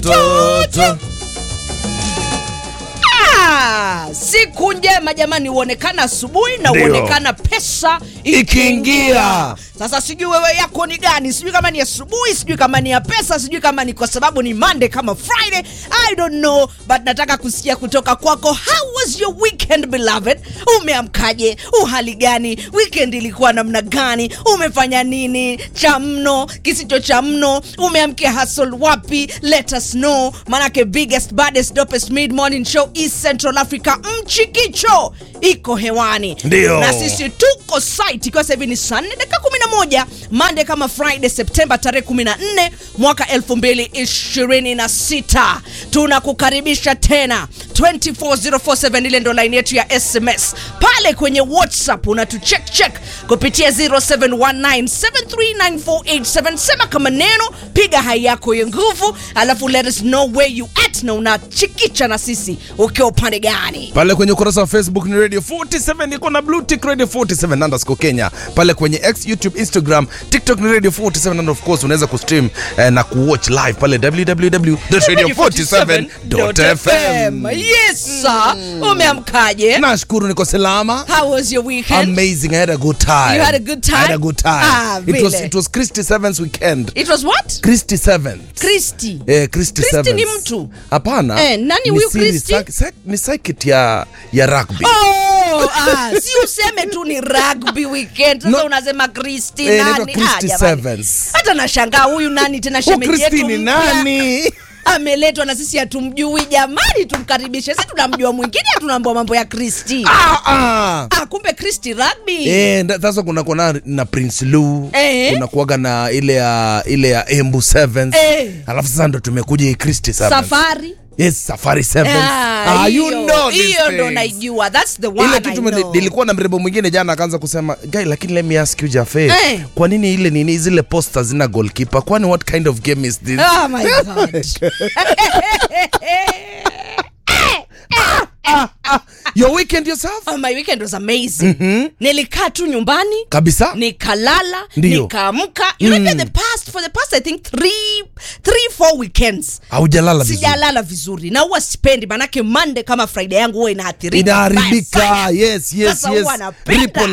toto Ah, siku njema jamani, huonekana asubuhi na Ndio. huonekana pesa Ikiingia. Sasa sijui wewe yako ni gani, sijui kama ni asubuhi, sijui kama ni ya pesa, sijui kama ni kwa sababu ni Monday kama Friday, I don't know, but nataka kusikia kutoka kwako. How was your weekend beloved? Umeamkaje? Uhali gani? Weekend ilikuwa namna gani? Umefanya nini cha mno, kisicho cha mno? Umeamkia hustle wapi? Let us know, manake biggest baddest dopest mid morning show East Central Africa mchikicho iko hewani Ndio. na sisi tuko site ikiwa sasa hivi ni saa 4 dakika 11 Monday kama Friday Septemba tarehe 14 mwaka 2026 tunakukaribisha tena 24047 ile ndo line yetu ya SMS pale kwenye WhatsApp unatucheck check kupitia 0719739487 sema kama neno piga hai yako ya nguvu alafu let us know where you at na unachikicha na sisi ukiwa upande gani pale kwenye ukurasa wa facebook ni radio 47 iko na blue tick radio 47 underscore kenya pale kwenye x youtube instagram tiktok ni radio 47 and of course unaweza kustream eh, na kuwatch live pale www.radio47.fm Yes, sir. Umeamkaje? nashukuru niko salama How was your weekend? amazing i had a good time You had a good time? i had a good time Ah, it was vile. it was christy sevens weekend It was what? christy sevens Christy. Eh, Christy Christy Sevens. ni mtu? Hapana. Eh, nani Ni huyu siri Christy? sak- sak- Ni circuit ya ya rugby. Oh, ah, si useme tu ni rugby weekend. Sasa No. unasema Christy Eh, inaitwa nani? Christy jamani. Sevens. Hata nashangaa huyu nani tena Oh, shemeji Christy yetu ni mpya. nani? Ameletwa na sisi hatumjui jamani, tumkaribishe. Sisi tunamjua mwingine, tunaambia mambo ya Christy. Ah, ah. Ah, kumbe Christy rugby. Eh, nda- sasa kuna kuna na Prince Lou, Eh. kuna kuaga na ile ya ile ya Embu Sevens. Eh. Alafu sasa ndo tumekuja hii Christy Sevens. Safari. Yes, Safari Sevens. Ah, Ah, you hiyo- know these hiyo ndo things. naijua. That's the one ile I kitu know. nilikuwa na mrembo mwingine jana akaanza kusema guy lakini let me ask you Jafe Eh. kwa nini ile nini zile posta zina goalkeeper kwani what kind of game is this Oh my God. your weekend yourself Oh, my weekend was amazing. Nilikaa tu nyumbani kabisa nikalala Ndio. nikaamka you know even the past for the past i think three, three four weekends haujalala vizuri sijalala vizuri na huwa sipendi manake monday kama friday yangu huwa inaathirika vibaya inaharibika sana. yes yes Sasa yes huwa napenda. Ripple